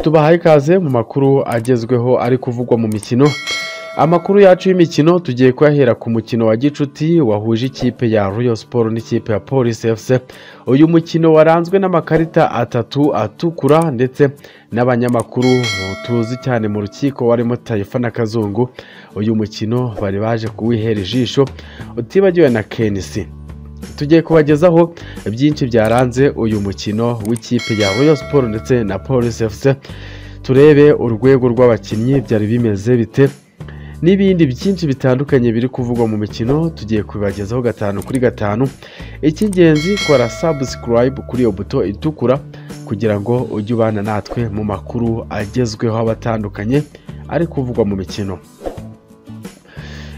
tubahaye ikaze mu makuru agezweho ari kuvugwa mu mikino amakuru yacu y'imikino tugiye kuyahera ku mukino wa gicuti wahuje ikipe ya royal siporo n'ikipe ya polisi efuse uyu mukino waranzwe n'amakarita atatu atukura ndetse n'abanyamakuru tuzi cyane mu rukiko barimo tayifa na kazungu uyu mukino bari baje kuwihera ijisho utibagiwe na kenisi tugiye kubagezaho byinshi byaranze uyu mukino w'ikipe ya royal siporo ndetse na polisi efuse turebe urwego rw'abakinnyi byari bimeze bite n'ibindi byinshi bitandukanye biri kuvugwa mu mikino tugiye kubibagezaho gatanu kuri gatanu icy'ingenzi kora sabusikarayibu kuri iyo buto itukura kugira ngo ujye ubana natwe mu makuru agezweho aba atandukanye ari kuvugwa mu mikino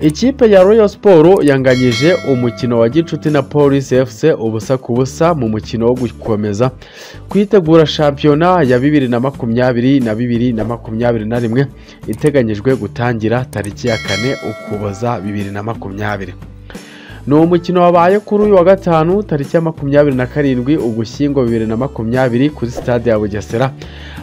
ikipe ya royal siporo yanganyije umukino wa gicuti na polisi efuse ubusa ku busa mu mukino wo gukomeza kwitegura shampiyona ya bibiri na makumyabiri na bibiri na makumyabiri na rimwe iteganyijwe gutangira tariki ya kane ukuboza bibiri na makumyabiri ni umukino wabaye kuri uyu wa gatanu tariki ya makumyabiri na karindwi ugushyingo bibiri na makumyabiri kuri sitade ya bugesera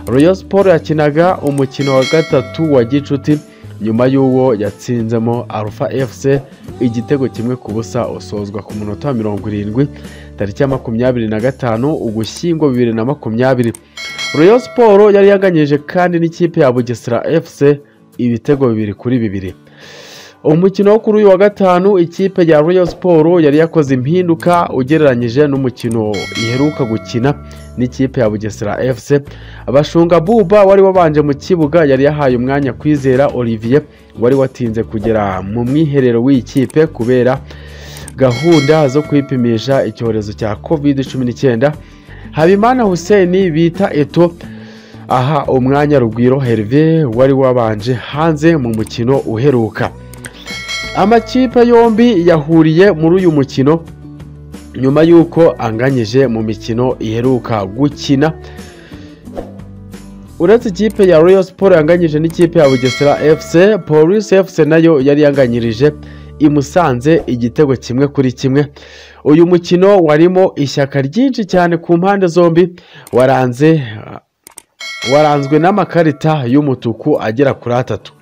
royal siporo yakinaga umukino wa gatatu wa gicuti nyuma y'uwo yatsinzemo alpha fc igitego kimwe ku busa usozwa ku munota wa mirongo irindwi tariki ya makumyabiri na gatanu ugushyingo bibiri na makumyabiri royal siporo yari yaganyije kandi n'ikipe ya bugesera fc ibitego bibiri kuri bibiri umukino wo kuri uyu wa gatanu ikipe ya royal siporo yari yakoze impinduka ugereranyije n'umukino iheruka gukina n'ikipe ya bugesera fc abashunga buba wari wabanje mu kibuga yari yahaye umwanya kwizera olivier wari watinze kugera mu mwiherero w'iyi kipe kubera gahunda zo kwipimisha icyorezo cya covid cumi n'icyenda habimana hussein bita eto aha umwanya rugwiro herve wari wabanje hanze mu mukino uheruka amakipe yombi yahuriye muri uyu mukino nyuma y'uko anganyije mu mikino iheruka gukina uretse ikipe ya royal siporo yanganyije n'ikipe ya bugesera fc polisi fc nayo yari yanganyirije imusanze igitego kimwe kuri kimwe uyu mukino warimo ishyaka ryinshi cyane ku mpande zombi waranze waranzwe n'amakarita y'umutuku agera kuri atatu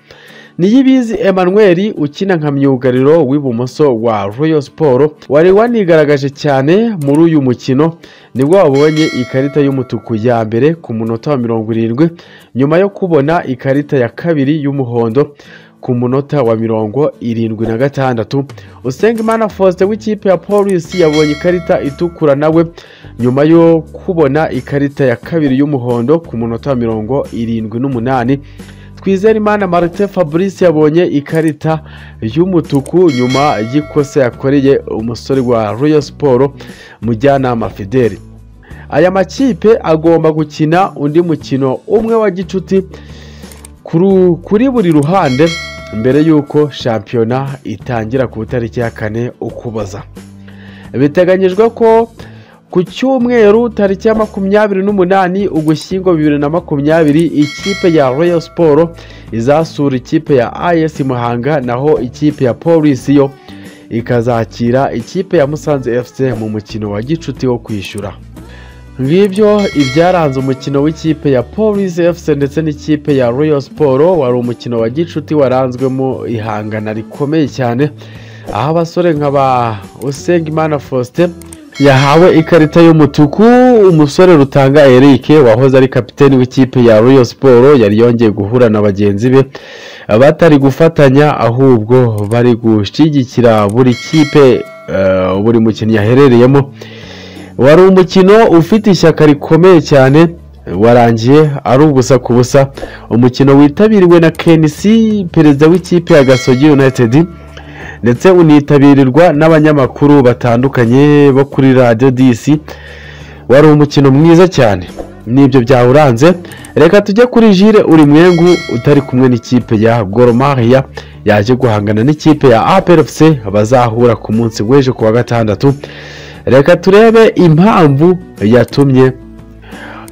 niyibizi emmanuel ukina nka myugariro w'ibumoso wa royal siporo wari wanigaragaje cyane muri uyu mukino nibwo wabonye ikarita y'umutuku ya mbere ku munota wa mirongo irindwi nyuma yo kubona ikarita ya kabiri y'umuhondo ku munota wa mirongo irindwi na gatandatu usengimana faustin w'ikipe ya polisi yabonye ikarita itukura nawe nyuma yo kubona ikarita ya kabiri y'umuhondo ku munota wa mirongo irindwi n'umunani twizerimana marite fabrice yabonye ikarita y'umutuku nyuma y'ikosa yakoreye umusore wa royal siporo mujyanama fideli aya makipe agomba gukina undi mukino umwe wa gicuti kuri buri ruhande mbere y'uko shampiyona itangira ku itariki ya kane ukuboza biteganyijwe ko ku cyumweru tariki ya makumyabiri n'umunani ugushyingo bibiri na makumyabiri ikipe ya royal siporo izasura ikipe ya is muhanga naho ikipe ya polisi yo ikazakira ikipe ya musanze fc mu mukino wa gicuti wo kwishyura ngibyo ibyaranze umukino w'ikipe ya polisi fc ndetse n'ikipe ya royal siporo wari umukino wa gicuti waranzwemo ihangana rikomeye cyane aho abasore nka ba usengimana faustin yahawe ikarita y'umutuku umusore rutanga eric wahoze ari kapiteni w'ikipe ya royal siporo yari yongeye guhura na bagenzi be batari gufatanya ahubwo bari gushyigikira buri kipe buri mukinnyi yaherereyemo wari umukino ufite ishyaka rikomeye cyane warangiye ari ubusa ku busa umukino witabiriwe na kenisi perezida w'ikipe ya gasogi united ndetse unitabirwa n'abanyamakuru batandukanye bo kuri radiyo disi wari umukino mwiza cyane n'ibyo byawuranze reka tujye kuri jire uri mwengu utari kumwe n'ikipe ya goromariya yaje guhangana n'ikipe ya APRFC bazahura ku munsi w'ejo ku wa gatandatu reka turebe impamvu yatumye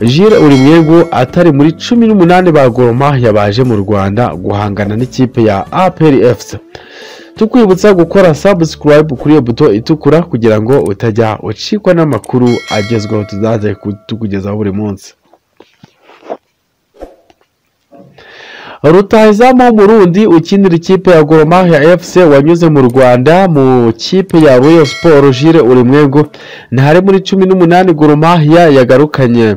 jire uri mwengu atari muri cumi n'umunani ba goromariya baje mu rwanda guhangana n'ikipe ya APRFC tukwibutsa gukora sabusikarayibu kuri iyo buto itukura kugira ngo utajya ucikwa n'amakuru agezweho tuzaze tukugezaho buri munsi rutahizamu w'umurundi ukinira ikipe ya goromahia fc wanyuze mu rwanda mu kipe ya royal siporo jire urimwengu ntare muri cumi n'umunani goromahia yagarukanye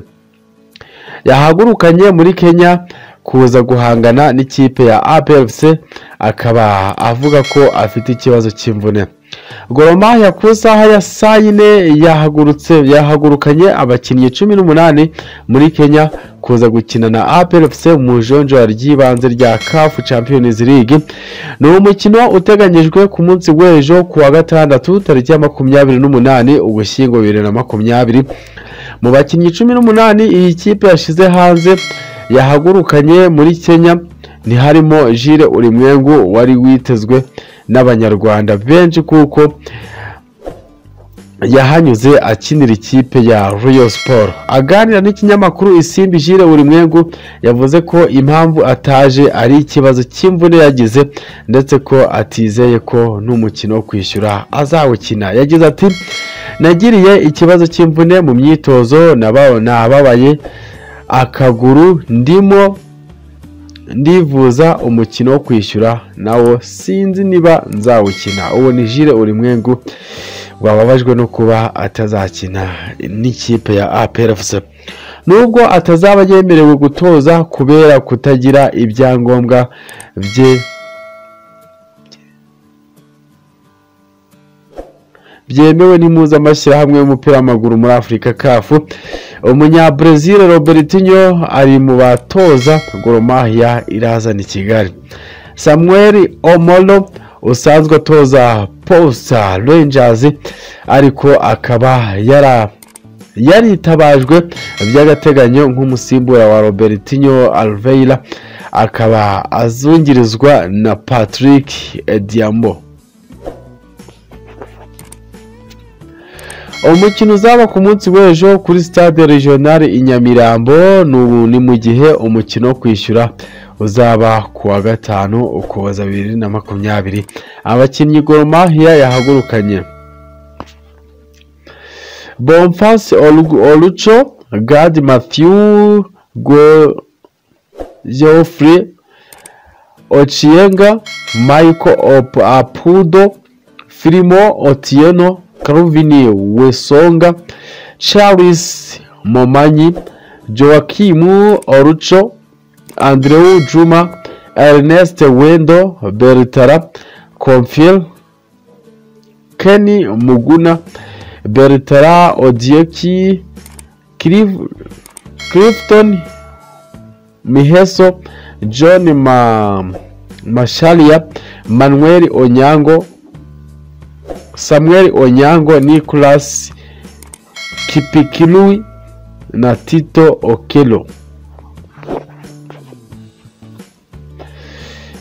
yahagurukanye muri kenya kuza guhangana n'ikipe ya APFC akaba avuga ko afite ikibazo cy'imvune goromahia ku isaha ya saa yine yahagurutse yahagurukanye abakinnyi cumi n'umunani muri kenya kuza gukina na APFC mu ijonjora ry'ibanze rya CAF Champions League ni umukino uteganyijwe ku munsi w'ejo ku wa gatandatu tariki ya makumyabiri n'umunani ugushyingo bibiri na makumyabiri mu bakinnyi cumi n'umunani iyi kipe yashyize hanze yahagurukanye muri kenya ntiharimo jire urimwengu wari witezwe n'abanyarwanda benshi kuko yahanyuze akinira ikipe ya royal siporo aganira n'ikinyamakuru isimbi jire urimwengu yavuze ko impamvu ataje ari ikibazo cy'imvune yagize ndetse ko atizeye ko n'umukino wo kwishyura azawukina yagize ati nagiriye ikibazo cy'imvune mu myitozo naba- nababaye akaguru ndimo ndivuza umukino wo kwishyura nawo sinzi niba nzawukina uwo ni jire urimwengu wababajwe no kuba atazakina n'ikipe ya APRFC nubwo atazaba yemerewe gutoza kubera kutagira ibyangombwa bye byemewe n'impuzamashyirahamwe y'umupira w'amaguru muri afurika kafu umunyabrazil robertinho ari mu batoza goromahia irazana i kigali samuel omolo usanzwe atoza posta rangers ariko akaba yara yaritabajwe by'agateganyo nk'umusimbura wa robertinho alveira akaba azungirizwa na patrick diambo umukino uzaba ku munsi w'ejo kuri stade regionale i nyamirambo ni- ni mu gihe umukino wo kwishyura uzaba ku wa gatanu ukuboza bibiri na makumyabiri abakinnyi goromahia yahagurukanye bonfas oruco gad matthew go geoffrey ochienga michael Op- apudo filimo otieno Calvin wesonga charles momanyi joakimu oruco andreu juma ernest wendo bertara confiel kenny muguna bertara odieki Clif- clifton miheso john ma masharia manuel onyango samuel onyango nicolas kipikilui na tito okelo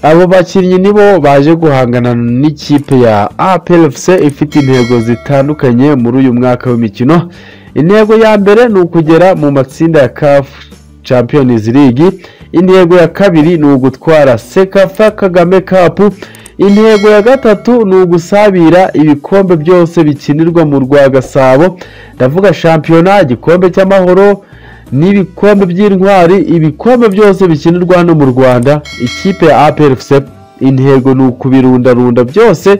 abo bakinnyi nibo baje guhangana n'ikipe ya APLFC ifite intego zitandukanye muri uyu mwaka w'imikino intego ya mbere ni ukugera mu matsinda ya CAF Champions League intego ya kabiri ni ugutwara Sekafa Kagame Cup intego ya gatatu ni ugusabira ibikombe byose bikinirwa mu rwa Gasabo ndavuga shampiyona igikombe cy'amahoro n'ibikombe by'intwari ibikombe byose bikinirwa hano mu rwanda ikipe ya APRFC intego ni ukubirundarunda byose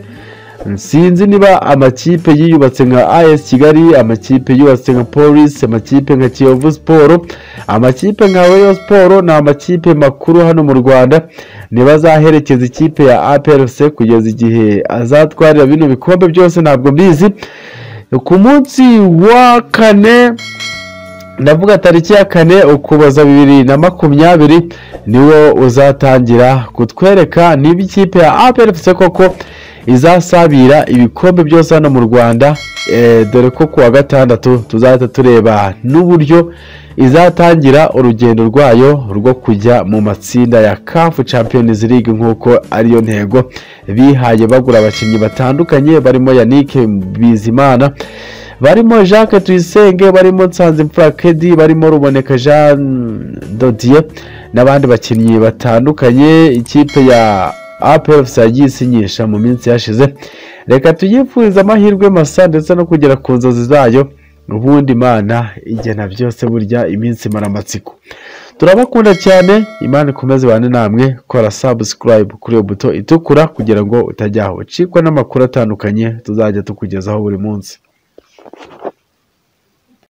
sinzi niba amakipe yiyubatse nka AS Kigali amakipe yubatse nka Police amakipe nka Kiyovu Sport amakipe nka Rayon Sport ni amakipe makuru hano mu Rwanda ntibazaherekeza ikipe ya APRFC kugeza igihe azatwarira bino bikombe byose ntabwo mbizi ku munsi wa kane ndavuga tariki ya kane ukuboza bibiri na makumyabiri niwo uzatangira kutwereka niba ikipe ya APRFC koko izasabira ibikombe byose hano mu rwanda eh, dore ko kuwa gatandatu tuzahita tureba n'uburyo izatangira urugendo rwayo rwo kujya mu matsinda ya CAF Champions League nk'uko ariyo ntego bihaye bagura abakinnyi batandukanye barimo Yannick Bizimana barimo Jacques Tuyisenge barimo Nsanzimfura Kedi barimo Ruboneka Jean Dodier n'abandi bakinnyi batandukanye ikipe ya APFC yagiye isinyisha mu minsi yashize reka tuyifurize amahirwe masa ndetse no kugera ku nzozi zayo ubundi imana igena byose burya iminsi maramatsiko turabakunda cyane imana ikomeze ibane namwe kora sabusikarayibu kuri iyo buto itukura kugira ngo utajya aho ucikwa n'amakuru atandukanye tuzajya tukugezaho buri munsi